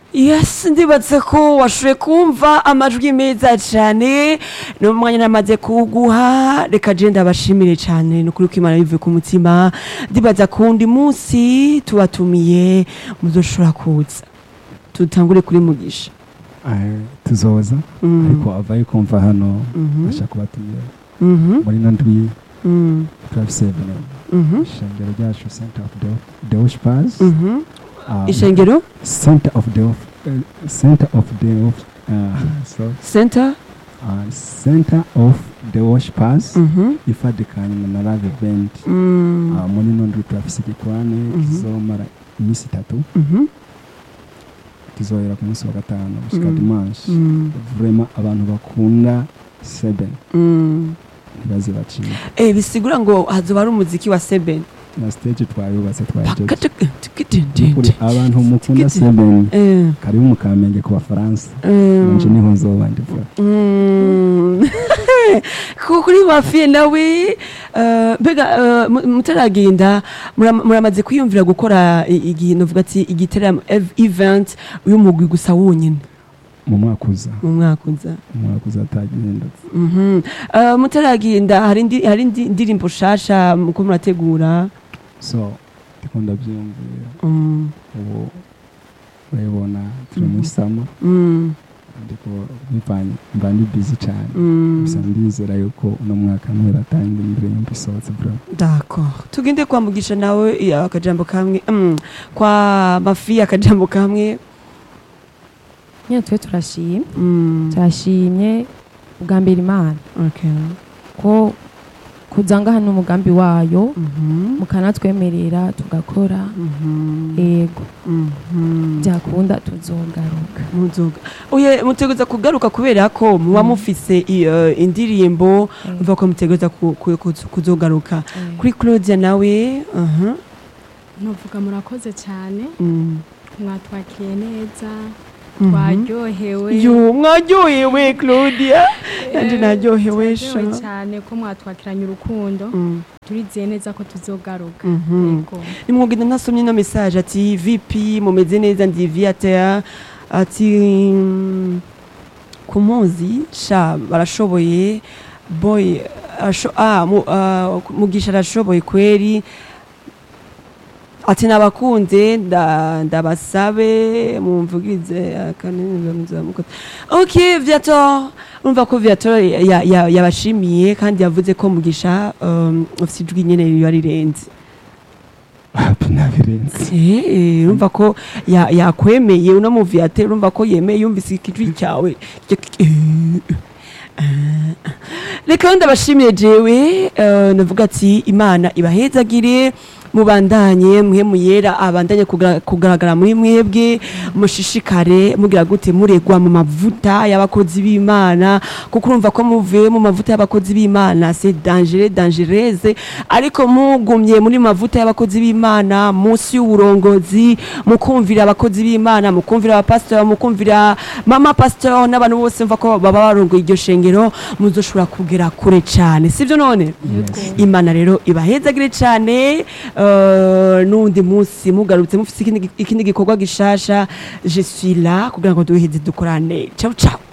yes ndibatse ko washoboye kumva amajwi meza cyane n'umwanya namaze kuwuguha reka je ndabashimire cyane ni ukuri ko imana bivuye ku mutima ndibaza ku wundi munsi tubatumiye muzoshobora kuza tutangure kuri mugisha Eh, tuzoza Mm. ariko avaye kumva hano Mhm. ashaka kubatumira Mhm. muri ino ndwi Mm. turafise Mhm. ishengero ryacu center of the the worshipers Mhm. um, ishengero center of the of- uh, center of the of- uh, so center uh, center of the worshipers Mhm. ifadikanye na live event Mm. uh, muri ino ndwi turafise igikorane Mhm. kizomara iminsi itatu Mhm. kizohera ku munsi wa gatanu gushika Mm. dimanche Mm. vraiment abantu bakunda seven Mm. ntibaze bacika Eh, bisigura ngo hazoba ari umuziki wa seven na stage twayubatse twajeje Pakataka- kuri abantu mukunda seven Eh, karibu mu kamenge ku bafaransa eh, nanje niho nzoba ndivuga mm. Ku- kuri wafiye nawe eh, mbega eh, mu- mutaragenda muram- muramaze kwiyumvira gukora i- igihe novuga ati igiteramo ev- event y'umugwi gusa wonyine mu mwaka uza mu mwaka uza mu mwaka uza atagihindutse Mhm. Eh, mutaragenda hari indi- hari indi ndirimbo shasha muko murategura so ndiko ndavyiyumvira Mm, ubu urabibona turi muri sama mm, ndiko bivanye mba ndi busy cane mm. gusa ndizera yuko uno mwaka nturatanga indirimbo isohotse bro D'accord. Tugende kwa Mugisha nawe iya, akajambo kamwe mm, kwa Mafi akajambo kamwe nyine twe turashimye mm. turashimye ubwa mbere imana okay. ko kuzanga hano umugambi wayo Mhm. mukanatwemerera tugakora Mhm. yego Mhm. byakunda tuzogaruka muzoga oye mutegereza kugaruka kubera ko muba Mm. mufise i- eh, indirimbo Eh, mva ko mutegereza ku- ku- ku- kuzogaruka eh. kuri Claudia nawe aha ntuvuga murakoze cyane mm. mwatwakiye neza Mhm. twaryohewe yo mwaryohewe Claudia nanje naryohewe sha turaryohewe cyane ko mwatwakiranye urukundo Mm. turizeye neza ko tuzogaruka Mhm. yego nimwogenda nasomye ino message ati vp mumeze neza ndi viateur ati mm, kumuzi sha barashoboye boy arasho, ah, mu, ah, mugisha arashoboye kweri ati nabakunze nda- ndabasabe mumvugize akanenezamukota ok viator urumva ko viator ya- ya- yabashimiye kandi yavuze ko mugisha um, ufite ijwi nyene riba rirenze hapi nabirenze Eh, urumva ko ya- yakwemeye uno muviyate urumva ko yemeye yumvise ikijwi cyawe reka ndabashimiye jewe eh, navuga ati imana ibahezagire mubandanye mwe muyera abandanye kugra- kugaragara muri mwebwe mushishikare mugira gute muregwa mu mavuta y'abakozi b'imana kuko urumva ko muvuye mu mavuta y'abakozi b'imana c'est dangereux dangereuse ariko mugumye muri mavuta y'abakozi b'imana munsi y'uburongozi mukumvira abakozi b'imana mukumvira abapasitori mukumvira mama pasitori n'abantu bose mva ko baba barongoye iryo shengero muzoshobora kugera kure cyane sibyo none Yes. imana rero ibahezagire cyane eh, n'undi munsi mugarutse mufite ikindi gi- ikindi gikorwa gishasha je suis là kugira ngo duheze dukorane ciao ciao